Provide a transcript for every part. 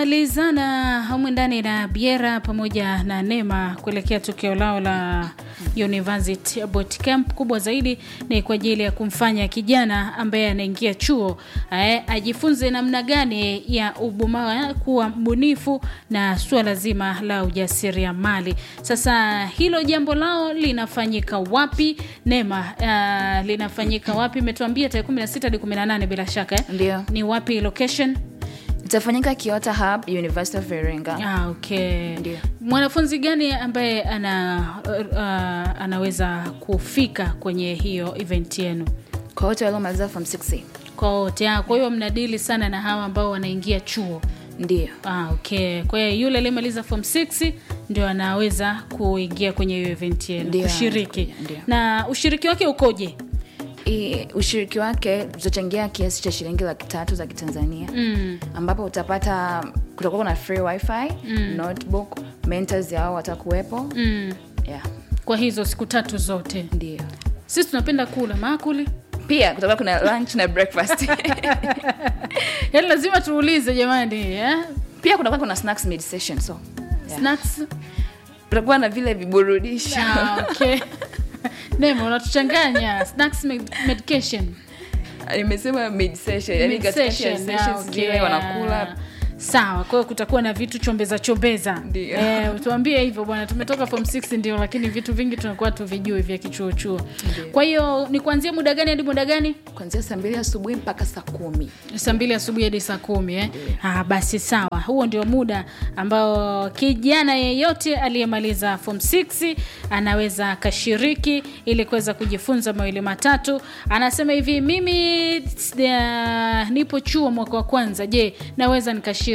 wanamalizana humu ndani na Biera pamoja na Nema kuelekea tukio lao la University Bootcamp. Kubwa zaidi ni kwa ajili ya kumfanya kijana ambaye anaingia chuo eh, ajifunze namna gani ya ubuma kuwa mbunifu na suala zima la ujasiriamali. Sasa hilo jambo lao linafanyika wapi? Nema, uh, linafanyika wapi? Imetuambia tarehe 16 hadi 18 bila shaka eh? Ndio. Ni wapi location? itafanyika Kiota Hub, University of Iringa. Ah, okay. Ndio. Mwanafunzi gani ambaye ana uh, anaweza kufika kwenye hiyo event yenu? Kwa wote waliomaliza form 6. Kwa wote. Ah, kwa hiyo mnadili sana na hawa ambao wanaingia chuo. Ndio. Ah, okay. Kwa hiyo yule aliyemaliza form 6 ndio anaweza kuingia kwenye hiyo event yenu Ndio, kushiriki. ndio. Na ushiriki wake ukoje? I, ushiriki wake tutachangia kiasi cha shilingi laki tatu za Kitanzania Mm. ambapo utapata kutakuwa na free wifi notebook mentors yao watakuwepo Mm. yeah. Kwa hizo siku tatu zote. Ndio. Sisi tunapenda kula maakuli. Pia kutakuwa kuna lunch na breakfast Yaani lazima tuulize jamani, eh? pia kutakuwa kuna snacks mid session so yeah. Snacks kutakuwa na vile viburudisho Ah, okay. Nemo, unatuchanganya snacks med- medication. nimesema mid session yani katikati ya Mid-session, sessions ah, okay. zile wanakula Sawa, kwa hiyo kutakuwa na vitu chombeza chombeza. Ndio. Eh, tuambie hivyo bwana, tumetoka form 6 ndio, lakini vitu vingi tunakuwa tuvijui vya kichuo chuo. Ndio. Kwa hiyo ni kuanzia muda gani hadi muda gani? kuanzia saa mbili asubuhi mpaka saa kumi saa mbili asubuhi hadi saa kumi eh? Ah, basi sawa, huo ndio muda ambao kijana yeyote aliyemaliza form 6 anaweza akashiriki ili kuweza kujifunza mawili matatu. Anasema hivi, mimi uh, nipo chuo mwaka wa kwanza, je, naweza nikashiriki?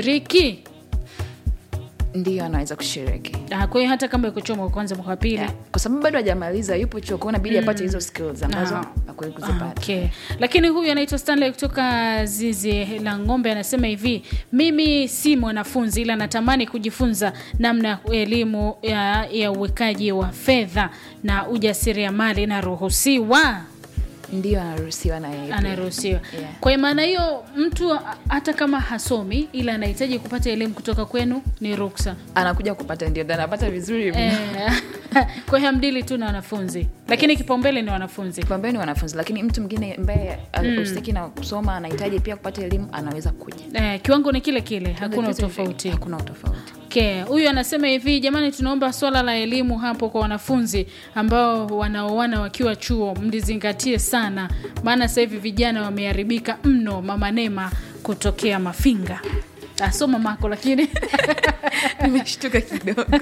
ndio anaweza kushiriki Ah, kwa hiyo hata kama yuko chuo mwaka wa kwanza, mwaka wa pili yeah. kwa sababu bado hajamaliza yupo chuo kwao inabidi apate hizo skills ambazo Ah. akweli Ah, kuzipata Okay. Lakini huyu anaitwa Stanley kutoka zizi la ng'ombe anasema hivi, mimi si mwanafunzi ila natamani kujifunza namna ya elimu ya, ya uwekaji wa fedha na ujasiriamali. Naruhusiwa? ndio anaruhusiwa na yeye pia. Anaruhusiwa. Yeah. Kwa maana hiyo, mtu a- hata kama hasomi ila anahitaji kupata elimu kutoka kwenu ni ruksa. anakuja kupata ndio ndio anapata vizuri mno. Eh, kwa hiyo hamdili tu na wanafunzi, lakini kipaumbele ni wanafunzi. kipaumbele ni wanafunzi lakini mtu mwingine ambaye usiki na kusoma anahitaji pia kupata elimu anaweza kuja Eh, kiwango ni kile kile, hakuna Kitu- utofauti. hakuna utofauti Okay. Huyu anasema hivi, jamani, tunaomba swala la elimu hapo kwa wanafunzi ambao wanaoana wakiwa chuo mlizingatie sana, maana sasa hivi vijana wameharibika mno. Mama Nema kutokea Mafinga asoma mako lakini nimeshtuka kidogo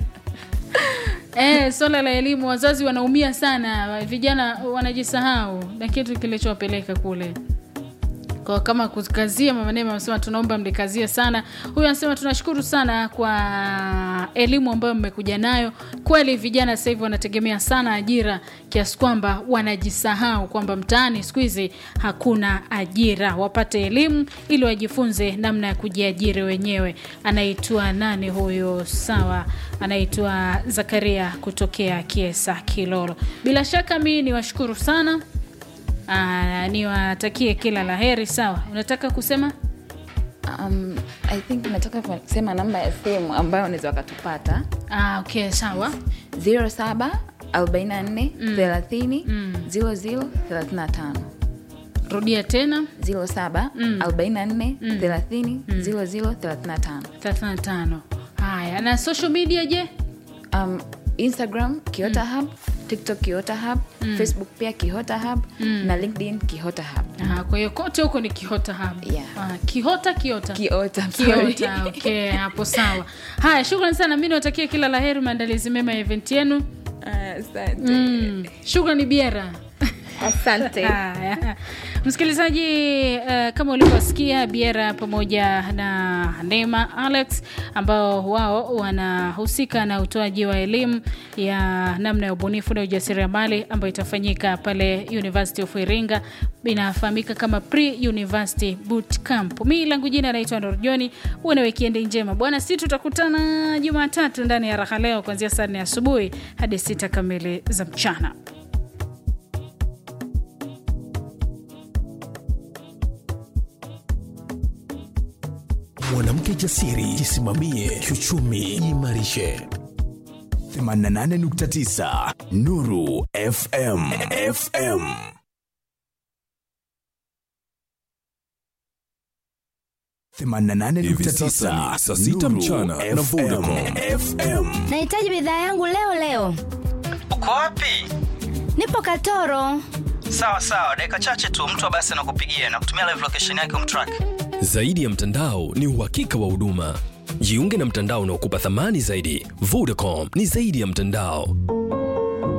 eh, swala la elimu, wazazi wanaumia sana, vijana wanajisahau na kitu kilichowapeleka kule kwa kama kukazia mama Neema amesema tunaomba mlikazie sana. Huyu anasema tunashukuru sana kwa elimu ambayo mmekuja nayo. Kweli vijana sasa hivi wanategemea sana ajira kiasi kwamba wanajisahau kwamba mtaani siku hizi hakuna ajira. Wapate elimu ili wajifunze namna ya kujiajiri wenyewe. Anaitwa nani huyo? Sawa, anaitwa Zakaria kutokea Kiesa Kilolo. Bila shaka mi niwashukuru sana. Ah, niwatakie kila la heri. Sawa, unataka kusema um, i think nataka kusema namba ya simu ambayo unaweza wakatupata ah, okay, sawa 07 44 30 00 35 rudia tena 07 44 30 00 35 35 haya na social media je um, instagram kiota hub tiktok kiota hub facebook pia kihota hub na linkedin kihota hub ah, kwa hiyo kote huko ni kihota hub Yeah. ah, kihota kiota kiota sorry. kiota okay hapo sawa haya shukrani sana mi niwatakie kila la heri maandalizi mema ya event yenu Ah, asante mm. shukrani biera asante Haya. Msikilizaji, uh, kama ulivyosikia Biera pamoja na Neema Alex ambao wao wanahusika na utoaji wa elimu ya namna ya ubunifu na ujasiriamali ambayo itafanyika pale University of Iringa, inafahamika kama Pre University Boot Camp. Mi langu jina naitwa Norjoni. Uwe na wikendi njema bwana, si tutakutana Jumatatu ndani ya raha leo kuanzia saa nne asubuhi hadi sita kamili za mchana. mwanamke jasiri, jisimamie kiuchumi, jiimarishe. 88.9 Nuru FM FM Hivi sasa ni saa sita mchana na Vodacom. FM Nahitaji bidhaa yangu leo leo. Uko wapi? Nipo Katoro. Sawa sawa, dakika chache tu mtu wa basi anakupigia na kutumia live location yake umtrack. Zaidi ya mtandao ni uhakika wa huduma. Jiunge na mtandao unaokupa thamani zaidi. Vodacom ni zaidi ya mtandao.